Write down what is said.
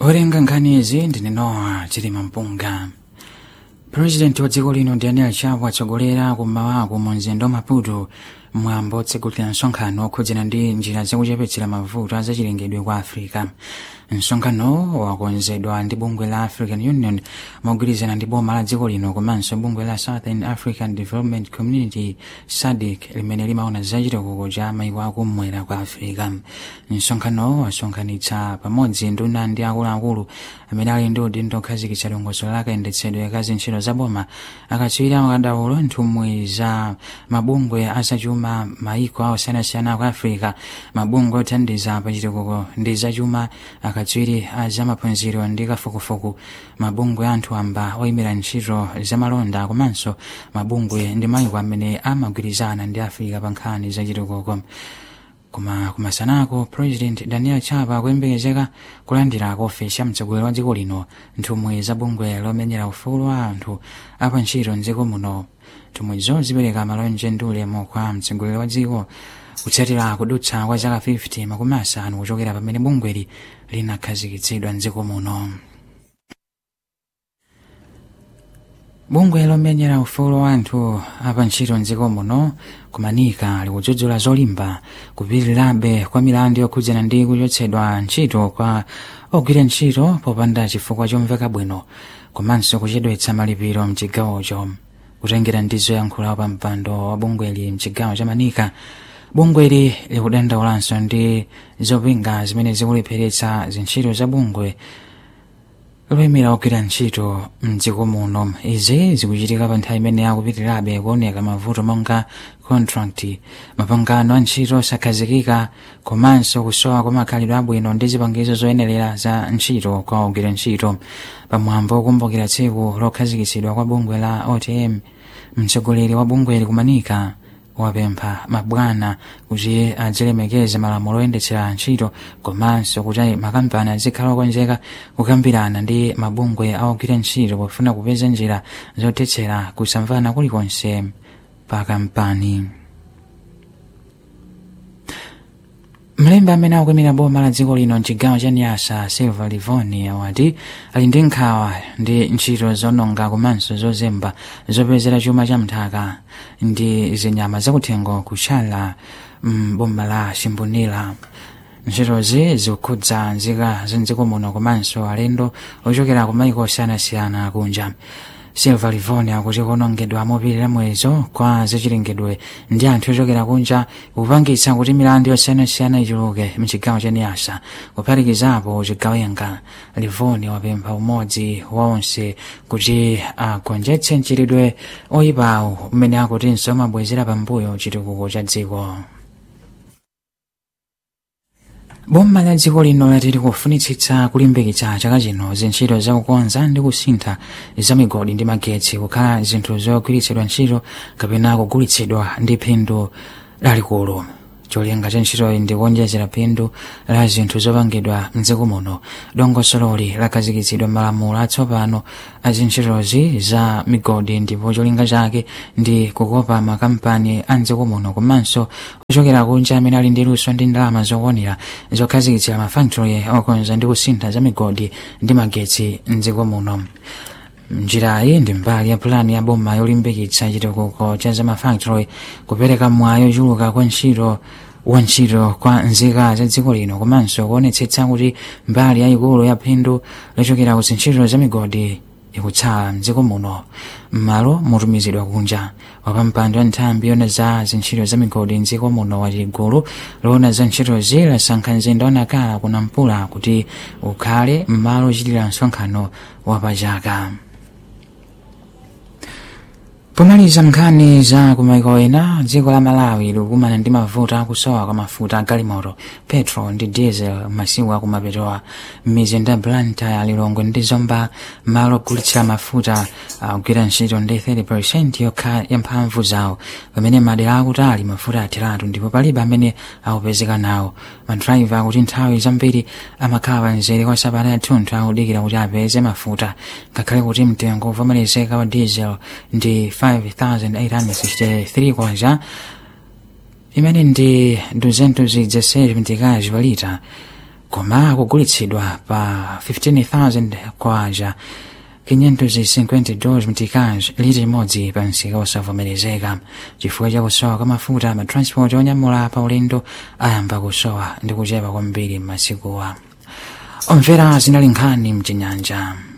owerenga nkhani izi ndine nowa chilima mpunga purezidenti wa dziko lino daniel chapo atsogolera kum'mawako mu mzinda wa maputo mwambo otsegulira msonkhano okhudzana ndi njira zakuchepetsera mavuto azachilengedwe kwa africa msonkhano wakonzedwa ndi bungwe la african union mogwirizana ndi boma la dziko lino komanso bungwe la southern african development community sadc limene limaona zachitukuko cha maiko akumwera kwa africa msonkhano wasonkhanitsa pamodzi nduna ndi akuluakulu amene ali ndi udindo okhazikitsa dongosolo la kayendetsedwe ka zintchito za boma akatswiri akadaulo nthumwi za mabungwe azachuma maiko osiyanasiyana ku africa mabungwe othandiza pachitukuko ndi zachuma akatswiri azamaphunziro ndi kafukufuku mabungwe anthu amba oyimira ntchito zamalonda komanso mabungwe ndi maiko amene amagwirizana ndi africa pa nkhani zachitukuko koma kumasanako president daniel chapa akuyembekezeka kulandira ofesi ya mtsogoleri wa dziko lino nthumwi za bungwe lomenyera ufulu wa anthu apa ntchito mdziko muno nthumwizo zipereka malonje ndi ulemu kwa mtsogoleri wa dziko kutsatira kudutsa kwa zaka 50 makumi asanu kuchokera pamene bungweli linakhazikitsidwa mdziko muno bungwe lomenyera ufulu wa anthu apa ntchito mdziko muno kumanika likudzudzula zolimba kupitirirabe kwa milandu yokhudzana ndi kuchotsedwa ntchito kwa ogwira ntchito popanda chifukwa chomveka bwino komanso kuchedwetsa malipiro mchigawocho kutengera ndi zoyankhula pa mpando wa bungweli mchigawo cha manika bungweli likudandaulanso ndi zopinga zimene zikulepheretsa zintchito za bungwe loyimira ogwira ntchito mdziko muno izi zikuchitika pa nthawi imene akupitirirabe kuoneka mavuto monga contract mapangano a ntchito osakhazikika komanso kusowa kwa makhalidwe abwino ndi zipangizo zoyenerera za ntchito kwa ogwira ntchito pamwambo wokumbukira tsiku lokhazikitsidwa kwa bungwe la otm mtsogoleri wa bungweli kumanika wapempha mabwana kuti azilemekeze malamulo oyendetsera ntchito komanso kuti makampani azikhala okonzeka kukambirana ndi mabungwe aogwira ntchito pofuna kupeza njira zothetsera kusamvana kulikonse pa kampani mlembi amene akuyimira boma la dziko lino mchigawo cha nyasa silva livoni awati ali ndi nkhawa ndi ntchito zononga komanso zozemba zopezera chuma cha mthaka ndi zinyama zakuthengo kutchala mboma la shimbunila ntchitozi zikukhudza nzika za mdziko muno komanso alendo ochokera ku maiko osiyanasiyana kunja silva livoni akuti kuonongedwa mopitirira muyezo kwa zachilengedwe ndi anthu ochokera kunja kupangitsa kuti milandu yosiyanasiyana ichuluke mchigawo cha niyasa kuphatikizapo chigawenga livoni wapempha umodzi wa onse kuti agonjetse mchitidwe oyipawo umene akutinso umabwezera pambuyo chitukuko cha dziko boma la dziko lino lati likufunitsitsa kulimbikitsa chaka chino zintchito zakukonza ndi kusintha za migodi ndi magetsi kukhala zinthu zogwiritsidwa ntchito kapena kugulitsidwa ndi phindu lalikulu cholinga cha ntchitoyi ndi kuonjezera phindu la zinthu zopangidwa mdziko muno dongosololi lakhazikitsidwa malamulo atsopano a zintchitozi za migodi ndipo cholinga chake ndi kukopa makampani a mdziko muno komanso ochokera kunja amene ali ndi luso ndi ndalama zokwanira zokhazikitsira mafactory okonza ndi kusintha za migodi ndi magetsi mdziko muno njirayi ndi mbali ya pulani ya boma yolimbikitsa chitukuko cha zamafactory kupereka mwayo ochuluka kwa ntchito wa ntchito kwa nzika za dziko lino komanso kuonetsetsa kuti mbali yayikulu ya phindu lochokera ku zintchito za migodi ikutsala mdziko muno m'malo motumizidwa kunja wapampando wa nthambi yona za zintchito za migodi mdziko muno wati gulu loona za ntchitozi lasankha mzinda wanakala kunampula kuti ukhale m'malo ochitira msonkhano wapachaka pomaliza nkhani za kumaiko ena dziko la malawi likukumana ndi mavuto akusowa kwa mafuta agalimoto petrol ndi diesel masiku akumapetowa m'mizinda blantyre lilongwe ndi zomba malo ogulitsira mafuta akugwira ntchito ndi 30 yokha ya mphamvu zawo pamene madera akutali mafuta atheratu ndipo palibe amene akupezeka nawo madrayiva akuti nthawi zambiri amakhala panzere kwa sabata yathunthu akudikira kuti apeze mafuta ngakhale kuti mtengo uvomerezeka wa diesel ndi 5863 kwacha imene ndi 216 mtikazi palita koma kugulitsidwa pa 15000 kwaja 552 mtikazi lita imodzi pa msika osavomerezeka chifukwa cha kusowa kwa mafuta matransport onyamula pa ulendo ayamba kusowa ndi kuchepa kwambiri m'masikuwa omvera zinali nkhani mchinyanja